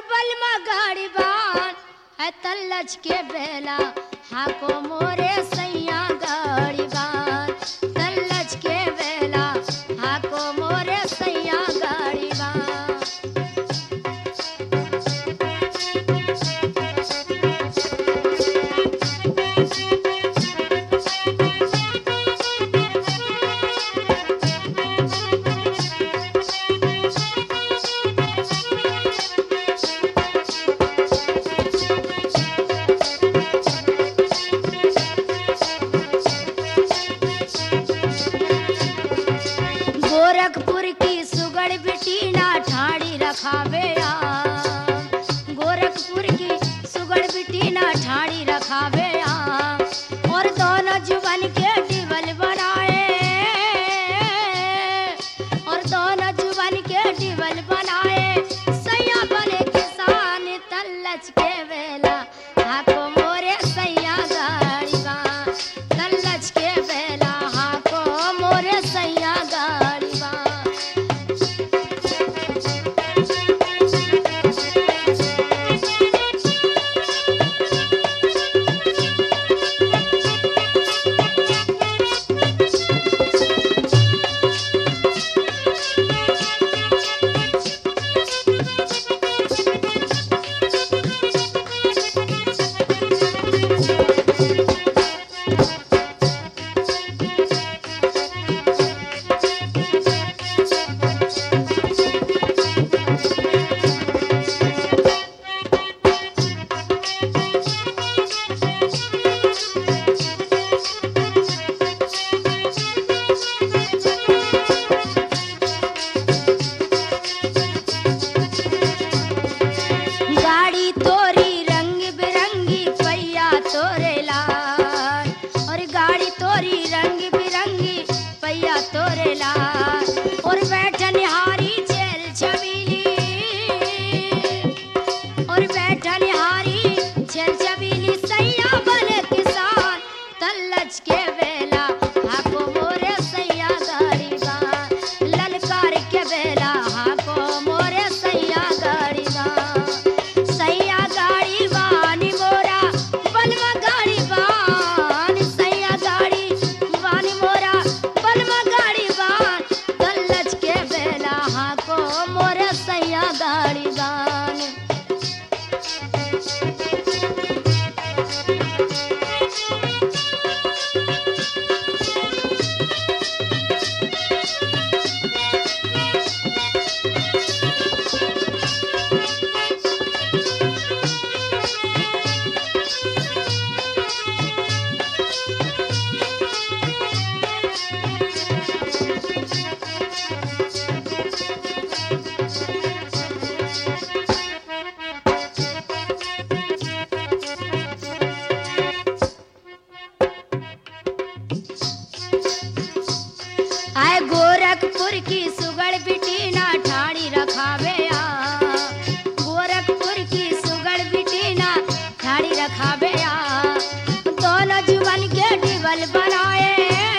बलमा गाड़ी बान है तल्लच के बेला हाको मोरे सैया गाड़ी बान तल्लच के बेला हाको मोरे सैया गाड़ी बान गोरखपुर की सुगड़ बिटी ना ठाड़ी रखावे आ गोरखपुर की सुगड़ बिटी ना ठाड़ी रखावे आ और दोनों जुबन के डिबल बनाए और दोनों जुबन के डिबल बनाए सैया बने किसान तल्लच के वेला हाको मोरे सैया गाड़ी बा तल्लच के बेला हाको मोरे सैया गाड़ी बा गाड़ी तोरी रंग बिरंगी पैया तोरे लाल और गाड़ी तोरी रंग बिरंगी पैया तोरे लाल और बैठन हारी चल छबीली और बैठन हारी चल छबीली सैया बने किसान तल्लच के बेला हाको मोरे सैया गाड़ी बा ललकार के बेला हाको मोरे सैया गाड़ी बा सैया गाड़ी बानी मोरा बलवा गाड़ी बान सैया गाड़ी बानी मोरा बलवा गाड़ी बान तल्लच के बेला हाको मोरे सैया गाड़ी बान आए गोरखपुर की सुगड़ बिटी ना ठाड़ी रखावे आ गोरखपुर की सुगड़ बिटी ना ठाड़ी रखावे आ दोनों जुबन के डिबल बनाए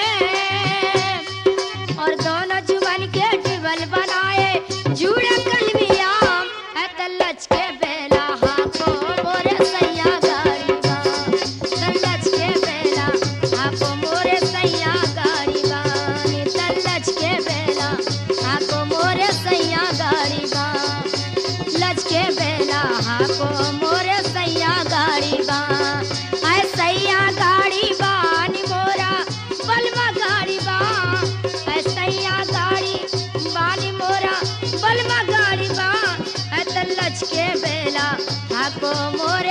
और दोनों जुबन के डिबल बनाए जुड़ा कलमिया है तल्लच के बेला हाको मोरे सैया गाड़ी बा तल्लच के बेला हाको मोरे सैया गाड़ी बा नी तल्लच के बेला हाको मोरे सैया गाड़ी बा लच के बेला हाको मोरे सैया गाड़ी बा आय सैया गाड़ी बा नी मोरा बलवा गाड़ी बा आय सैया गाड़ी बानी मोरा बलवा गाड़ी बा आय तल्लच के बेला हाको मोरे